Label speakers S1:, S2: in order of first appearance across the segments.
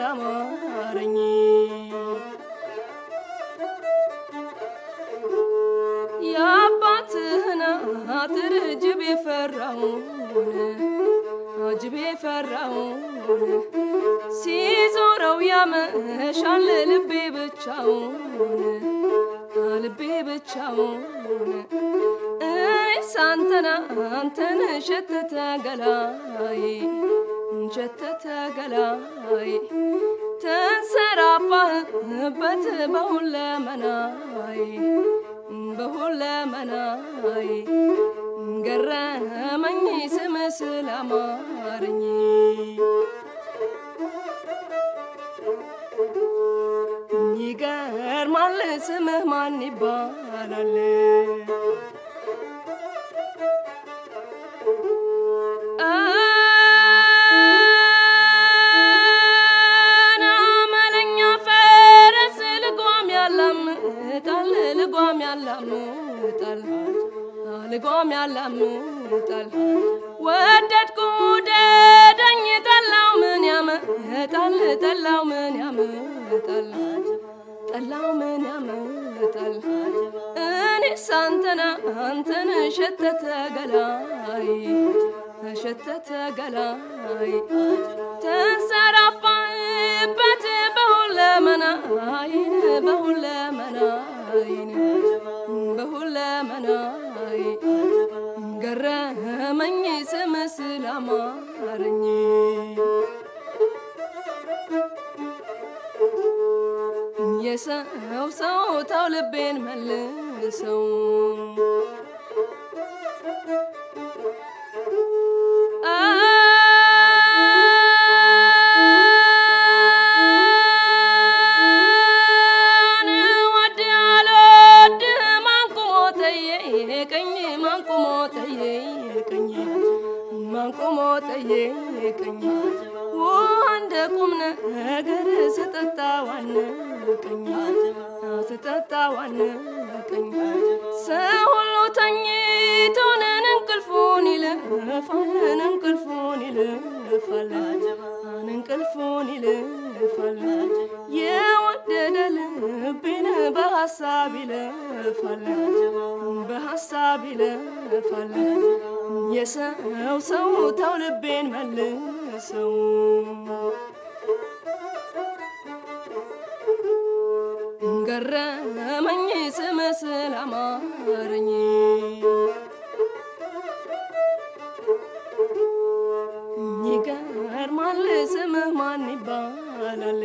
S1: አማረኝ የአባትህን አጥር ጅብ የፈራውን ጅብ የፈራውን ሲዞረው ያመሻል ልቤ ብቻውን ልቤ ብቻውን እኔስ አንተና አንተን ሸተተ ገላዬ ሸተተ ገላዬ ተንሰራፋህበት በሁለመናዬ በሁለመናዬ ገረመኝ ስም ስላማረኝ ይገርማል ስምህ ማን ይባላል? አመለኛ ፈረስ ልጓም ያላምጣል ልጓም ያላምጣል ልጓም ያላምጣል ወደድኩ ደደኝ ጠላው ምን ያመጣል ጠላው ምን ያመጣል ጠላው ምን ያመጣል እኔስ አንተና አንተን ሸተተ ገላይ ሸተተ ገላይ ተንሰራፋበት በሁለመናይን በሁለመናይን በሁለመናይ ገረመኝ ስም ስላማረኝ የሰው ሰው ተው ልቤን መልሰው ማንቆሞ ጠየቀኝ እንደ ቁም ነገር ስጠጣ ዋነቀኝ ስጠጣ ዋነቀኝ ሰው ሁሉ ተኝቶንን እንቅልፉን ይልፋልን እንቅልፉን ይልፋል እንቅልፉን ይልፋል የወደደ ልቤን በሐሳብ ይለፋል በሐሳብ ይለፋል የሰው ሰው ተው ልቤን መልሰው ገረመኝ ስም ስላማረኝ ይገርማል ስምህ ማን ይባላል?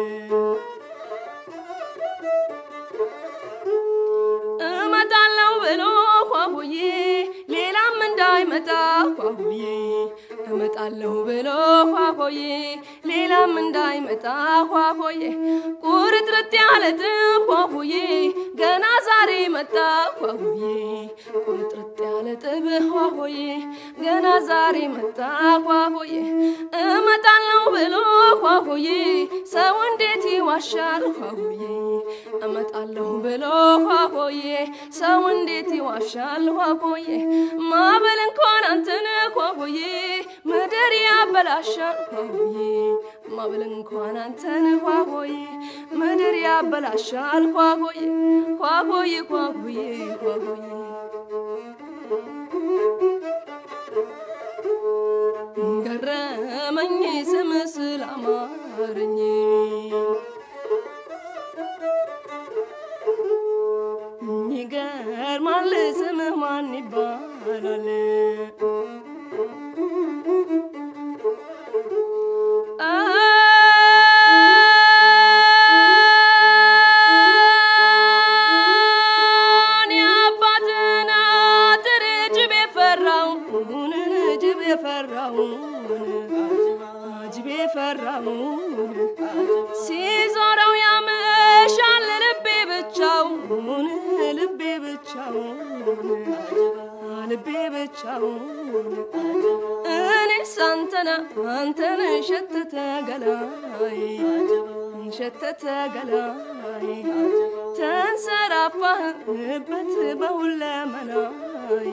S1: እመጣለሁ ብሎ ኳሁዬ ሌላም እንዳይመጣ ኳሁዬ እመጣለሁ ብሎ ኳሆዬ ሌላም እንዳይመጣ ኳሆዬ ቁርጥርጥ ያለ ጥብ ኳሁዬ ገና ዛሬ መጣ ኳሁዬ ቁርጥርጥ ያለ ጥብ ኳሆዬ ገና ዛሬ መጣ ኳሆዬ እመጣለሁ ብሎ ኳሆዬ ሰው እንዴት ይዋሻል ኳሆዬ እመጣለሁ ብሎ ኳሆዬ ሰው እንዴት ይዋሻል ኳሆዬ ማበል እንኳን አንተን ኳሆዬ ምድር ያበላሻል ኳሆዬ ማበል እንኳን አንተን ኳሆዬ ምድር ያበላሻል ኳሆዬ ኳሆዬ ኳሆዬ ኳሆዬ ገረመኝ ስም ስላማረኝ ይገርማል ስምህ ማን ይባላል? እኔ አባትን አጥር ጅብ የፈራውን ጅብ የፈራውን ጅብ የፈራውን ሲዞረው ያመሻል ልቤ ብቻውን ልቤ ብቻውን ልቤ ብቻውን እኔስ አንተና አንተን ሸተተ ገላይ ሸተተ ገላይ ተንሰራፋህበት በሁለመናይ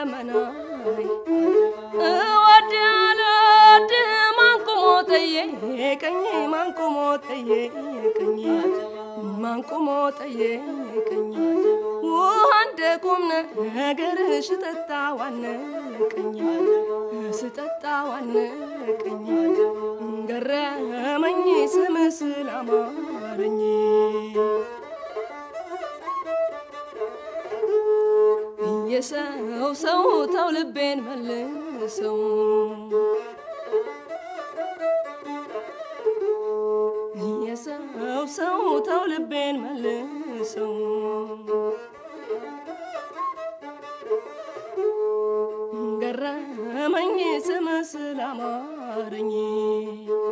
S1: በሁለመናይ እወድሃለሁ ወድህ ማን ቆሞ ጠየቀኝ ስጠጣ ዋነቀኝ ስጠጣ ዋነቀኝ ገረመኝ ስም ስላማረኝ የሰው ሰው ተው ልቤን መልሰው የሰው ሰው ተው ልቤን መልሰው ገረመኝ ስም ስላማረኝ